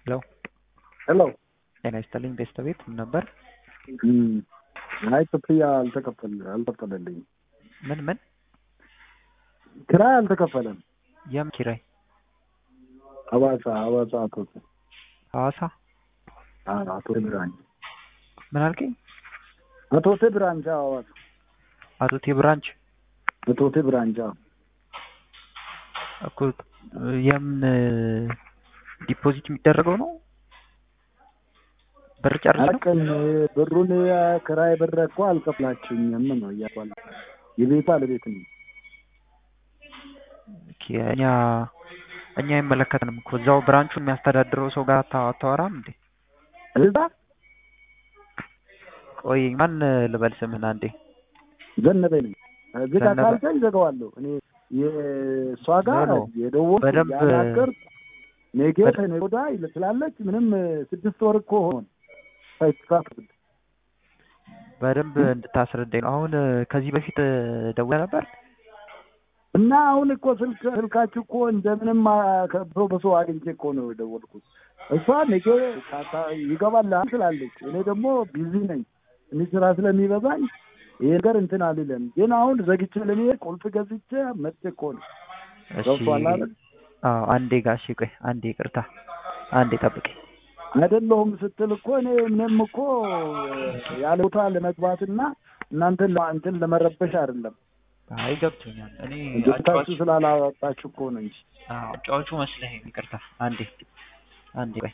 ሄሎ ሄሎ ጤና ይስጥልኝ ቤስት ቤት ምን ነበር? አይ ክፍያ አልተከፈል አልከፈለልኝ ምን ምን ኪራይ አልተከፈለም። የም ኪራይ ሐዋሳ ሐዋሳ አቶ ሐዋሳ አቶ ብራንች ምን አልከኝ? አቶ ብራንች ሐዋሳ አቶ ቴ ብራንች አቶ ብራንች እኮ የምን ዲፖዚት የሚደረገው ነው? ብር ጨርሰ ነው? አቅም ብሩን ክራይ ብር እኮ አልከፍላችሁኝም ነው እያባለ የቤቱ ባለቤት ነው። ኦኬ፣ እኛ እኛ አይመለከትንም እኮ እዛው ብራንቹን የሚያስተዳድረው ሰው ጋር አታ- አታወራም እንዴ? እዛ ቆይ ማን ልበል ስምህን አንዴ። ዘነበ ነኝ። እዚህ ጋር ዘነበ። ካልከኝ ዘገዋለሁ። እኔ የእሷ ጋር ኖ፣ ኖ። የደወልኩ በደንብ- ያናገርኩ ነገ በደ- ከነገ ወዲያ ይል- ስላለች ምንም ስድስት ወር እኮ ሆን ሳይተሳት በደንብ እንድታስረዳኝ ነው። አሁን ከዚህ በፊት ደውለህ ነበር? እና አሁን እኮ ስልክ ስልካችሁ እኮ እንደምንም አ- ከሰው በሰው አግኝቼ እኮ ነው የደወልኩት። እሷ ነገ ታታ- ይገባልሃል ስላለች እኔ ደግሞ ቢዚ ነኝ እኔ ስራ ስለሚበዛኝ ይሄ ነገር እንትን አልልም። ግን አሁን ዘግቼ ለመሄድ ቁልፍ ገዝቼ መጥቼ እኮ ነው እሺ። ገብቶሃል አይደል? አዎ፣ አንዴ ጋሽ ቆይ፣ አንዴ ይቅርታ፣ አንዴ ጠብቀኝ። አይደለሁም ስትል እኮ እኔ ምንም እኮ ያለ ቦታ ለመግባትና እናንተን ለ- እንትን ለመረበሽ አይደለም። አይ ገብቶኛል። እኔ ገብታችሁ ስላላወጣችሁ እኮ ነው እንጂ አዎ፣ አጫዋቹ መስለኸኝ፣ ይቅርታ። አንዴ አንዴ ቆይ